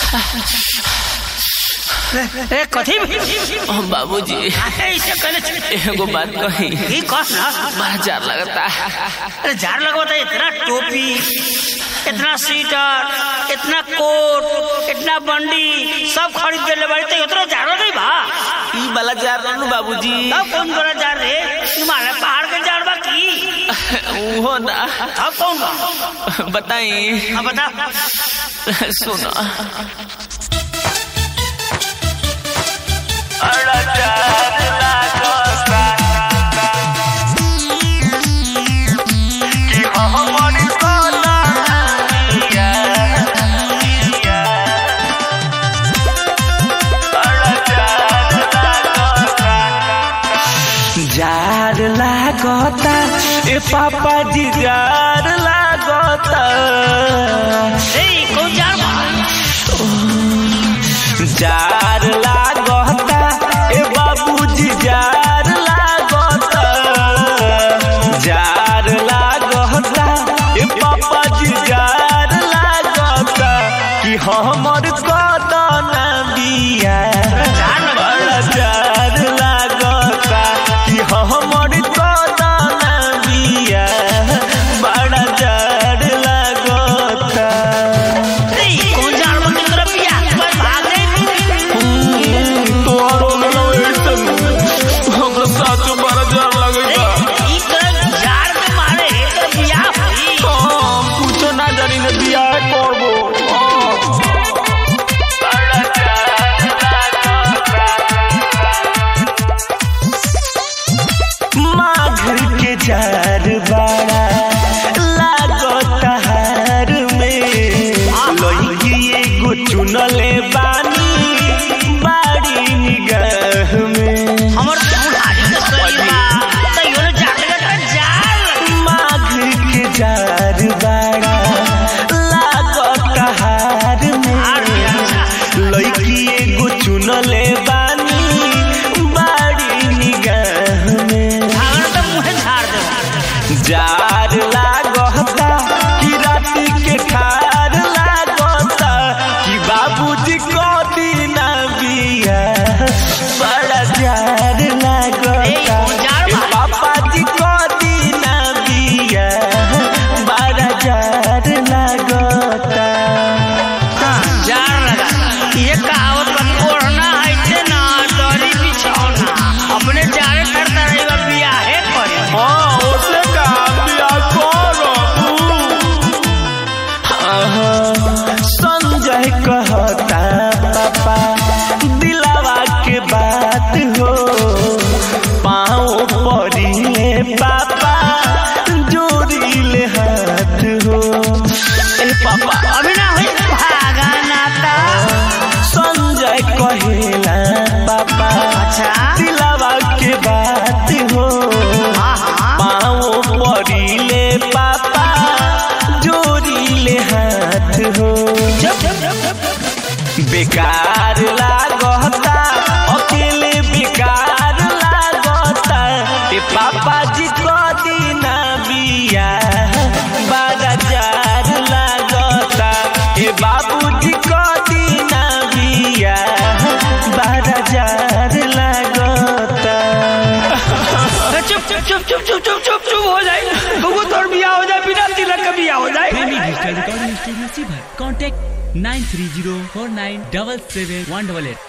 ए कथी ओ बाबूजी ऐसे कहले छे। एगो बात कही ई कह ना बड़ा जार लगता अरे जार लगवाता इतना टोपी इतना स्वेटर इतना कोट इतना बंडी सब खरीद के ले बाड़ी तो इतना जार नहीं बा ई वाला जार रहनु बाबूजी तब कौन बड़ा जार रे हिमालय पहाड़ के जार बा की उहो ना तब कौन बा बताई अब बता सुनो जार लागता ए पापा जी जार लागता ए कौन जार बा जार लागता ए बाबूजी जार लागता जार लागता ए पापा जी जार लागता कि हमर कदन बिया बड़ा जार लागता कि हमर कदन बिया बड़ा जार लागता ए कौन जार बा तेरा पिया बस भाग रे तोहरो लगैसन हमरा साथ बड़ा जार लगैता ई कर जार के मारे एकर बियाह होई हम कुछो ना जानी ने बियाह करबो माघ के जार बड़ा लागत हार में लइकी एगो चुनले बानी बाड़ी निगाह में हमर बुढ़ारी के शरीर बा त योने जाके का जार माघ के जार बड़ा लागत हार में लइकी एगो चुनले बानी बाड़ी निगाह में भागन त मुहे झाड़ दे जार लागता कि राति के ठार लागता कि बाबूजी को दीना बिया बड़ा जार लागता ए, कौन जार बा? ए, पापा जी को दीना बिया बड़ा जार लागता जार लगा ये कहावत बा ओढ़ना ऐसे ना दरी बिछौना अपने जारे करता रही बा बियाहे करे हाँ ओसे का बिया करो संजय कहता पापा दिलावा के बात हो पाँव पड़िले पापा जोड़िले हाथ हो ए पापा अभी ना होई भागा नाता संजय कहेला पापा अच्छा दिलावा के बात हो हाँ हाँ पाँव पड़िले पापा जोड़िले हाथ हो बेकार लागता अकेले बेकार लागता ए पापा जी को दीना बिया बड़ा जार लागता ए बाबूजी को दीना बिया बड़ा जार लागता चुप चुप चुप चुप चुप चुप चुप चुप हो जाए बबू तोर बियाह हो जाए बिना तिलक का बियाह हो जाए प्रेमी डिजिटल रिकॉर्डिंग स्टूडियो सीभर contact nine three zero four nine double seven one double at